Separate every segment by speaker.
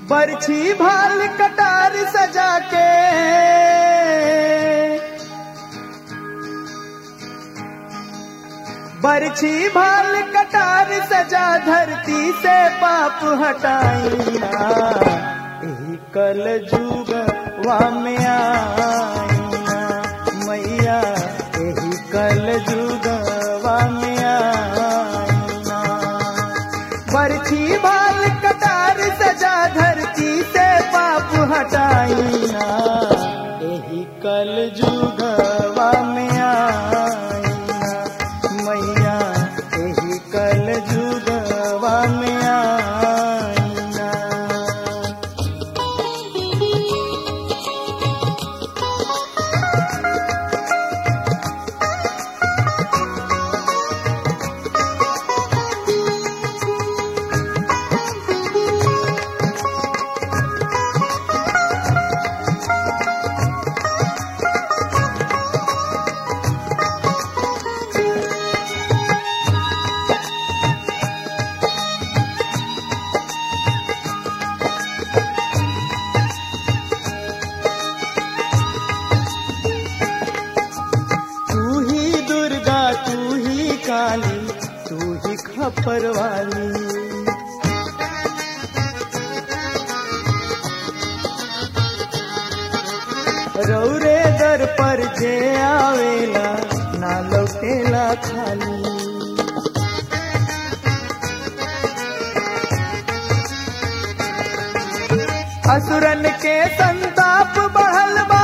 Speaker 1: बरछी भाल कटार सजा के बरछी भाल कटार सजा धरती से पाप हटाइना यही कल जुगवा में आईना मैया यही कल जुगवा में आईना बरछी भाल कटार सजा धरती से पाप हटाइना यही कल जुगवा में आईना मैया यही कल जुगवा में आईना तू ही दुर्गा तू ही काली तू ही खपर वाली रौरे दर पर जे आवेला ना लौटेला खाली असुरन के संताप बढ़ल बा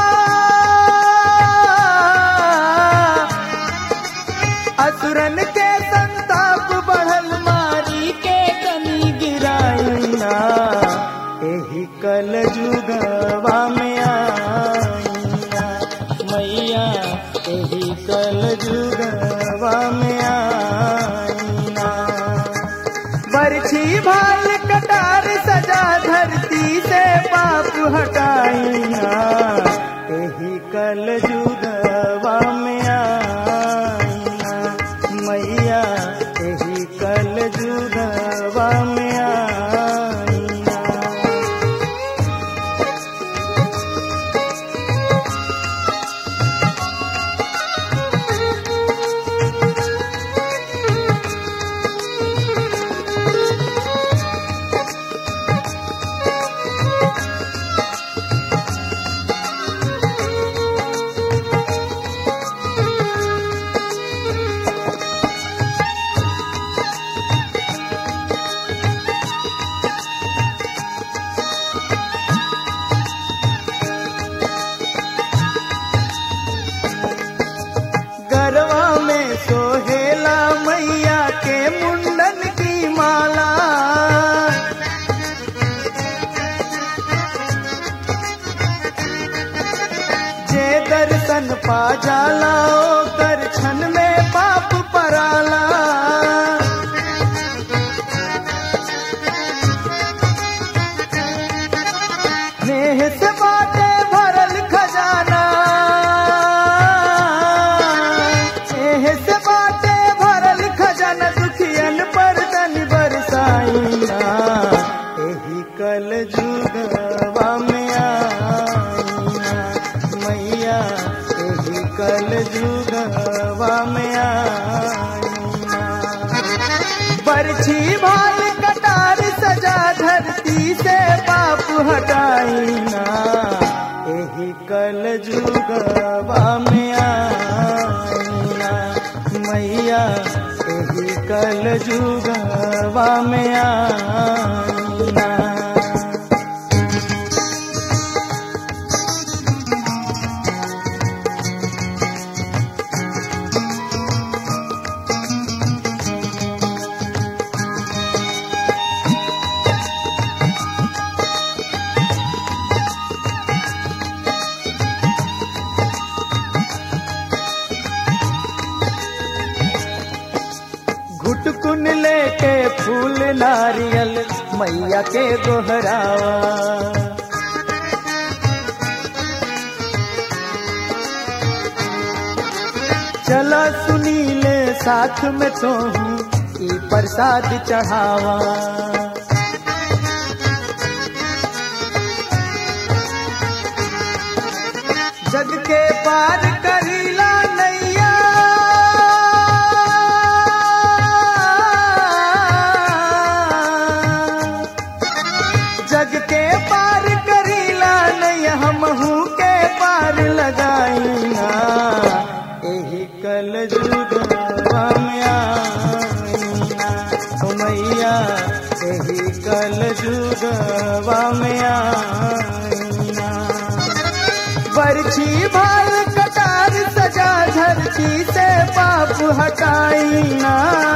Speaker 1: असुरन के संताप बढ़ल मारी के कनी गिराइना एही कल जुगवा में आईना मैया एही कल जुगवा में आईना बरछी भाल कटार सजा धरती से पाप हटाइना यही कल जुगवा में आईना मैया यही कल जुगवा में आईना गरवा में सोहेला मैया के मुंडन की माला जे दर्शन पा जाला ओकर क्षण में पाप पराला नेह से बाटे भरल खजाना नेह से बाटे भरल खजाना दुखियन पर दन बरसाइना एही कल जुगवा में आईना मैया एही कल जुगवा में आईना बरछी भाल कटार सजा धरती से पाप हटाइना यही कल जुगवा में आईना मैया यही कल जुगवा में आईना घुटकुन लेके फूल नारियल मैया के दोहरावा चला सुनीले साथ में तो हूँ ई प्रसाद चढ़ावा एही कल जुगवा में आईना ओ मैया एही कल जुगवा में आईना बरछी भाल कटार सजा धरती से पाप हटाईना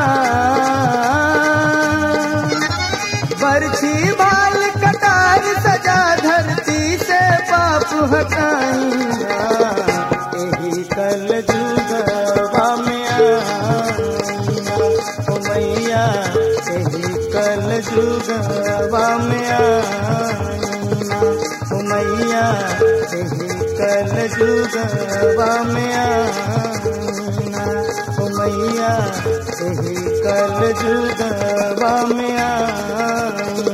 Speaker 1: बरछी भाल कटार सजा धरती से पाप हटाईना एही कल जुगवा में आईना ओ मैया एही कल जुगवा में आईना ओ मैया एही कल जुगवा में आईना ओ मैया एही कल जुगवा में आईना